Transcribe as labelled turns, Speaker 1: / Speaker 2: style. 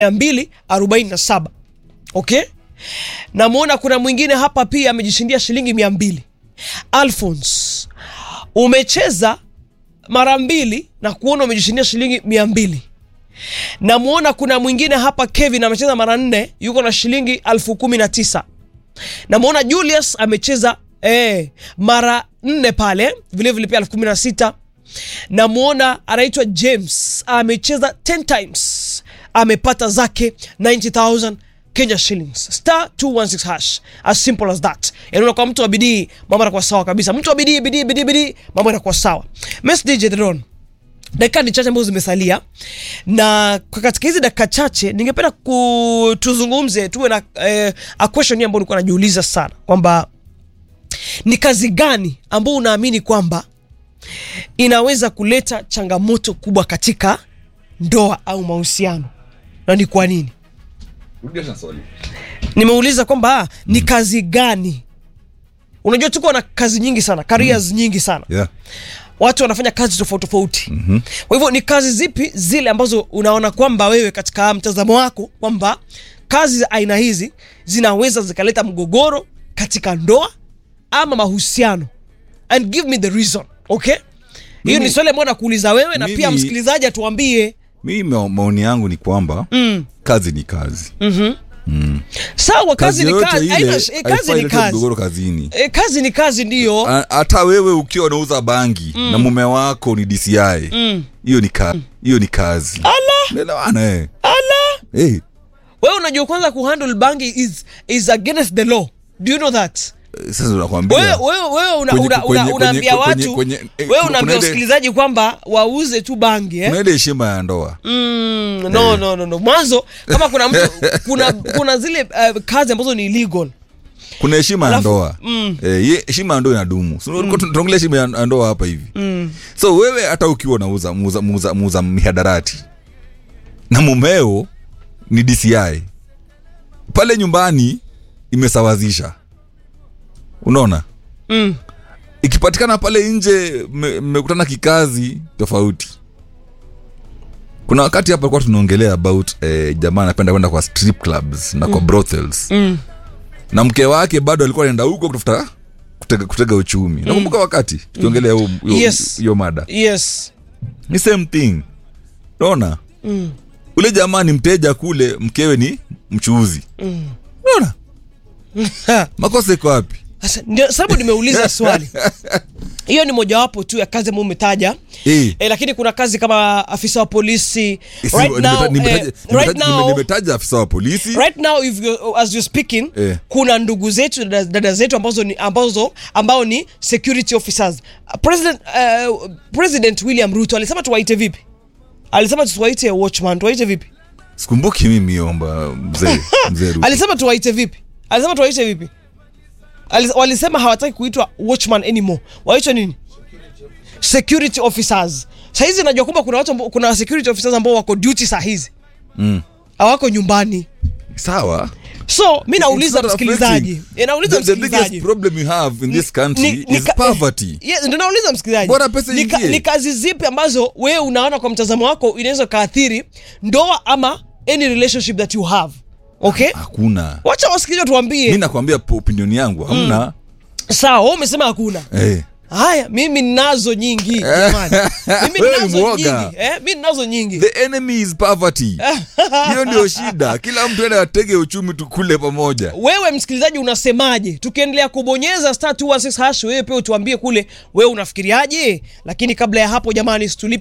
Speaker 1: 247 okay namwona kuna mwingine hapa pia amejishindia shilingi mia mbili alphons umecheza mara mbili na kuona umejishindia shilingi mia mbili namwona kuna mwingine hapa kevin amecheza mara nne yuko na shilingi alfu kumi na tisa namwona julius amecheza eh, mara nne pale vilevile pia elfu kumi na sita namwona anaitwa james amecheza 10 times amepata zake 90000 kenya shillings star 216 hash as simple as that yanaona kwa mtu wa bidii mambo yanakuwa sawa kabisa mtu wa bidii bidii bidii bidii mambo yanakuwa sawa Miss DJ Dron dakika ni chache ambazo zimesalia na kwa katika hizi dakika chache ningependa ku- tuzungumze tuwe na eh, a question hii ambayo nilikuwa najiuliza sana kwamba ni kazi gani ambao unaamini kwamba inaweza kuleta changamoto kubwa katika ndoa au mahusiano na ni kwa nini
Speaker 2: Rudia tena swali.
Speaker 1: nimeuliza kwamba ah, ni kazi gani unajua tuko na kazi nyingi sana careers nyingi sana
Speaker 2: Yeah.
Speaker 1: watu wanafanya kazi tofauti tofauti mm-hmm. kwa hivyo ni kazi zipi zile ambazo unaona kwamba wewe katika mtazamo wako kwamba kazi za aina hizi zinaweza zikaleta mgogoro katika ndoa ama mahusiano and give me the reason okay hiyo
Speaker 2: Mimi-
Speaker 1: ni swali ambayo nakuuliza wewe na pia
Speaker 2: Mimi-
Speaker 1: msikilizaji atuambie
Speaker 2: mi mao- maoni yangu ni kwamba
Speaker 1: mm.
Speaker 2: kazi ni kazi
Speaker 1: sawa kazi, ni
Speaker 2: yoyote
Speaker 1: kazi,
Speaker 2: ile
Speaker 1: haina sh- eh, kazi
Speaker 2: haifai
Speaker 1: ni
Speaker 2: ilete
Speaker 1: kazi
Speaker 2: mgogoro kazini
Speaker 1: e, kazi ni kazi ndiyo
Speaker 2: A- hata wewe ukiwa unauza bangi na mume wako ni dci hiyo ni ka hiyo ni kazi Unaelewana, eh. Eh,
Speaker 1: wewe unajua kwanza kuhandle bangi is, is against the law do you know that
Speaker 2: sasa nakwambia
Speaker 1: wewe wewe wewe una,
Speaker 2: Kwenye-
Speaker 1: una,
Speaker 2: kwenye-
Speaker 1: una, unaambia
Speaker 2: kwenye-
Speaker 1: watu
Speaker 2: kwenye- eh,
Speaker 1: wewe
Speaker 2: kuna
Speaker 1: unaambia
Speaker 2: ile-
Speaker 1: wasikilizaji kwamba wauze tu bangi eh?
Speaker 2: kuna ile heshima ya ndoa
Speaker 1: mm, no, no, no, no. mwanzo kama kuna mtu kuna kuna zile uh, kazi ambazo ni illegal
Speaker 2: kuna heshima ya
Speaker 1: Alafu-
Speaker 2: ndoa
Speaker 1: mm.
Speaker 2: Eh, ye- heshima ya ndoa inadumu So, tulikuwa tunaongelea heshima ya ya ndoa hapa hivi so wewe hata ukiwa unauza muuza, muuza, muuza mihadarati na mumeo ni dci pale nyumbani imesawazisha unaona
Speaker 1: mm.
Speaker 2: ikipatikana pale nje mme- mmekutana kikazi tofauti kuna wakati hapa kuwa tunaongelea about eh, jamaa anapenda kwenda kwa strip clubs na kwa brothels
Speaker 1: Mm.
Speaker 2: na mke wake bado alikuwa anaenda huko kutafuta kutega, kutega uchumi nakumbuka wakati tukiongelea hiyo hiyo-
Speaker 1: Yes.
Speaker 2: hiyo mada
Speaker 1: yes
Speaker 2: ni same thing naona
Speaker 1: mm.
Speaker 2: ule jamaa ni mteja kule mkewe ni mchuuzi
Speaker 1: Mm.
Speaker 2: naona
Speaker 1: Ha.
Speaker 2: makosa iko wapi
Speaker 1: Sasa, ndio sababu nimeuliza swali hiyo ni mojawapo tu ya kazi ambayo umetaja
Speaker 2: Eh.
Speaker 1: eh, lakini kuna kazi kama afisa wa polisi
Speaker 2: Si-
Speaker 1: right
Speaker 2: nimeta-
Speaker 1: now,
Speaker 2: nimetaja-
Speaker 1: eh, right
Speaker 2: nimetaja-
Speaker 1: now
Speaker 2: nimetaja afisa wa polisi
Speaker 1: right now if you, as you're speaking
Speaker 2: Eh.
Speaker 1: kuna ndugu zetu dada, dada zetu ambazo ni, ambazo ambao ni security officers Uh, president, uh, president william ruto alisema tuwaite vipi alisema tuwaite watchman tuwaite vipi
Speaker 2: sikumbuki mimi omba mzee mzee Ruto.
Speaker 1: alisema tuwaite vipi alisema tuwaite vipi Alis, walisema hawataki kuitwa watchman anymore waitwe nini security officers sahizi najua kwamba kuna watu ambao- kuna security officers ambao wako duty saa hizi
Speaker 2: Mm.
Speaker 1: hawako nyumbani
Speaker 2: sawa
Speaker 1: so mi nauliza
Speaker 2: It's not
Speaker 1: msikilizaji
Speaker 2: affecting.
Speaker 1: Eh, nauliza
Speaker 2: The- the biggest
Speaker 1: msikilizaji
Speaker 2: problem you have in this country
Speaker 1: Ni- ni
Speaker 2: is
Speaker 1: ka-
Speaker 2: poverty
Speaker 1: Yes, ndio nauliza msikilizaji
Speaker 2: Bora pesa
Speaker 1: ni, ka,
Speaker 2: iingie.
Speaker 1: ni kazi zipi ambazo wewe unaona kwa mtazamo wako inaweza kaathiri ndoa ama any relationship that you have okay
Speaker 2: hakuna
Speaker 1: wacha wasikilizaji
Speaker 2: mi
Speaker 1: tuambie
Speaker 2: nakwambia po- opinion yangu hamna
Speaker 1: sawa wewe umesema hakuna
Speaker 2: eh.
Speaker 1: haya mimi ninazo nyingi jamani mimi
Speaker 2: Wewe ni
Speaker 1: ninazo
Speaker 2: mwoga.
Speaker 1: nyingi eh, mi ninazo nyingi
Speaker 2: the enemy is poverty hiyo ndio shida kila mtu ende atege uchumi tukule pamoja
Speaker 1: wewe msikilizaji unasemaje tukiendelea kubonyeza star 216 hash wewe pia utuambie kule wewe unafikiriaje lakini kabla ya hapo jamani situlipe